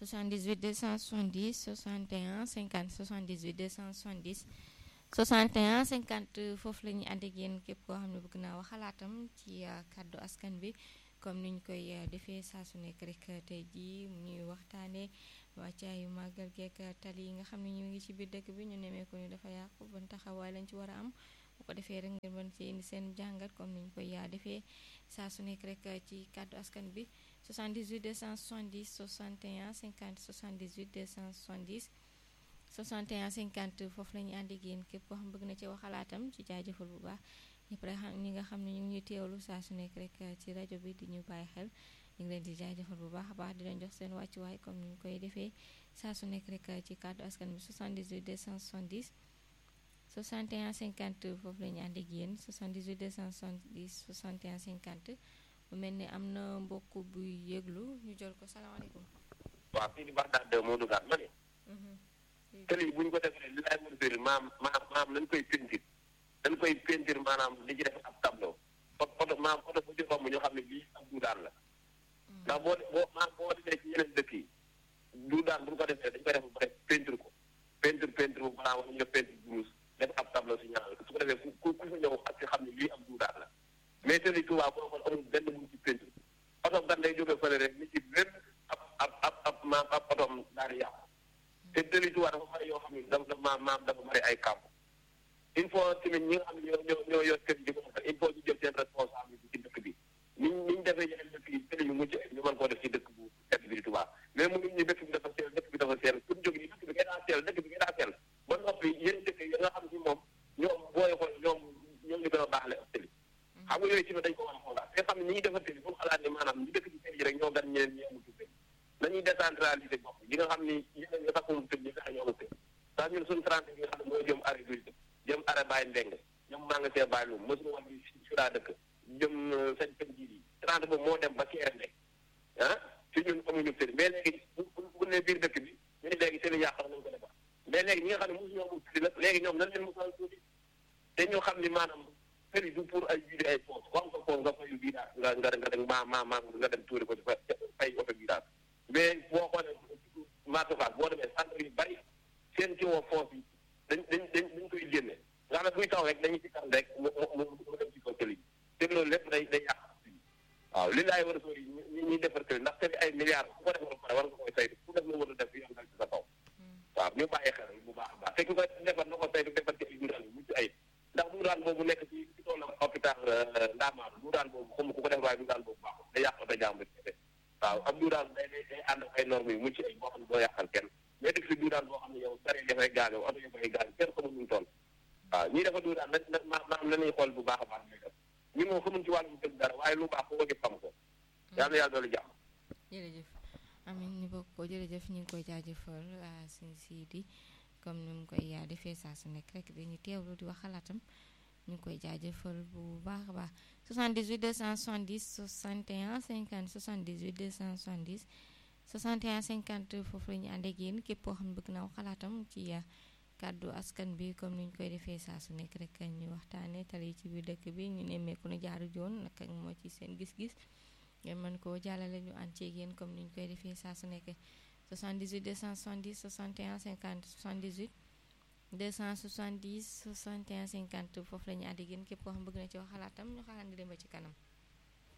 78 270 61 50 78 270 61 50 foofu la ñuy ànd ak yéen képp koo xam ne bëgg naa wax xalaatam ci kàddu askan bi comme niñ koy defee saa su nekk rek tey jii ñuy waxtaanee wàccaayu màggal geek tali yi nga xam ne ñu ngi ci biir dëkk bi ñu nemee ko ni dafa yàqu ban taxawaay lañ ci war a am bu ko defee rek ngeen mën ci indi seen jàngat comme niñ koy yaa defee saa su nekk rek ci kàddu askan bi 78 270 61 50 78 270 61 50 foofu la ñuy ànd ak yéen képp koo xam bëgg na ci wax xalaatam ci jaajëfal bu baax ñëpp rek ñi nga xam ne ñu ngi ñuy teewlu saa su nekk rek ci rajo bi di ñu bàyyi xel ñu ngi leen di jaajëfal bu baax a baax di leen jox seen wàccuwaay comme ni ñu koy defee saa su nekk rek ci kàddu askan bi 78 270 61 50 foofu la ñu ànd ak yéen 78 270 61 50 bu mel ni am na mbokk buy yëglu ñu jël ko salaamaaleykum. waaw fii di Baxdaad de moo dugaat ma ne. tëli bu ñu ko defee li laay mën a maam maam maam nañ koy peinture dañ koy peinture maanaam li ci def ab tableau oto maam oto bu ci romb ñoo xam ne lii ab duudaan la ndax boo boo maam boo demee ci yeneen dëkk yi duudaan bu ñu ko defee dañ koy def ba pare peinture ko peinture peinture bu maanaam wala ñu def peinture blouse def ab tableau si ñaar su ko defee ku ku ku fa ñëw ak ci xam ne lii ab duudaan la mais tëli Tuubaa boo xool amul benn bu ci peinture oto gan day jógee fële rek ni ci benn ab ab ab ab maam ab otoom daal di yàqu te tëli Tuubaa dafa bari yoo xam ne dafa maam maam dafa bari ay kàmb il faut tamit ñi nga xam ne ñoo ñoo ñoo yor kër yi di ko defar il faut ñu jël seen responsabilité ci dëkk bi ni ñu ni ñu defee yeneen dëkk yi tëli yu mucc ñu mën koo def ci dëkk bu dëkk bi di Tuubaa mais mu ngi ñu dëkk bi dafa seel dëkk bi dafa seel pour jóg yi dëkk bi ngay daa seel dëkk bi ngay daa seel ba noppi yeneen dëkk yi nga xam ne moom ñoom booy xool ñoom ñoom ñu gën a baaxle ak tëli xam nga yooyu ci dañ ko war a xoolaat te xam ne ñi ngi defar tëli bu mu xalaat ni maanaam ñu dëkk ci tëli rek ñoo gan ñeneen ñi amul tëli nañuy décentraliser bopp yi nga xam ni yeneen nga taxul tëli ñi fexe ñoo amul tëli ndax ñun suñu trente bi nga xam ne mooy jëm arrêt bi jëm arrêt bàyyi ndeng jëm maa nga see bàyyi lu mësuñu wax bi si daa dëkk jëm sañ pen ji yi trente boobu moo dem ba keere ndeng ah ci ñun amuñu tëli mais léegi bu bu ne biir dëkk bi ñu ne léegi tëli yàq nañ ko defar mais léegi ñi nga xam ne mosuñu amul tëli nag léegi ñoom nan leen mosal tuuti te ñoo xam ni maanaam tëli du pour ay judi ay poos wax nga ko nga fayu bii daal nga nga nga dem ma ma ma nga dem tuuri ko ci fay oto bii daal mais boo xoolee matukaat boo demee centre yu bari seen ci woo foos yi dañ dañ dañ dañ koy génne nga xam ne buy taw rek dañuy ci kan rek mu mu mu dem ci kaw tëli bi te loolu lépp day day yàq waaw li laay war a sori ñi ñuy defar tëli ndax tëli ay milliards ku ko defar ba pare war nga koy saytu ku def la war a def yoon dal ci sa kaw waaw ñu bàyyi xel bu baax a baax te ku koy defar na ko saytu defar ci ay duudaan yu mucc ay ndax duudaan boobu nekk ci ci tollam hôpital Ndamatou duudaan boobu xam ku ko def waaye duudaan boobu baaxul day yàq da jàmbur waaw am duudaan day day day ànd ak ay normes yu mucc ay boo xam ne doo yàqal kenn mais def si duudaan boo xam ne yow dara dafay gaañoo oto yi dafay gaañoo kenn xamul ñu toll waaw ñii dafa duudaan na na maanaam nañuy xool bu baax a baax ñuy def ñun moom xamuñ ci wàllum dëgg dara waaye lu baax foo gis xam ko yàlla na yàlla doolu jàmm jërëjëf amin ñu bokk ko jërëjëf ñu ngi koy jaajëfal sëñ Sidi comme ni mu koy yaa defee saa su nekk rek dañuy teewlu di wax xalaatam ñu ngi koy jaajëfal bu baax a baax 78 270 61 50 78 270 61 50 foofu la ñu ànd ak yéen képp koo xam ne bëgg naa wax xalaatam ci kàddu askan bi comme ni ñu koy defee saa su nekk rek ñu waxtaanee tali ci biir dëkk bi ñu nemmeeku ne jaaru joon naka moo ci seen gis-gis ngeen mën koo jàllale ñu ànd ceeg yéen comme ni ñu koy defee saa su nekk 78 270 61 50 78 270 61 50 foofu la ñu ànd ak yéen képp koo xam bëgg na ci wax xalaatam ñu xalaat di dem ba ci kanam.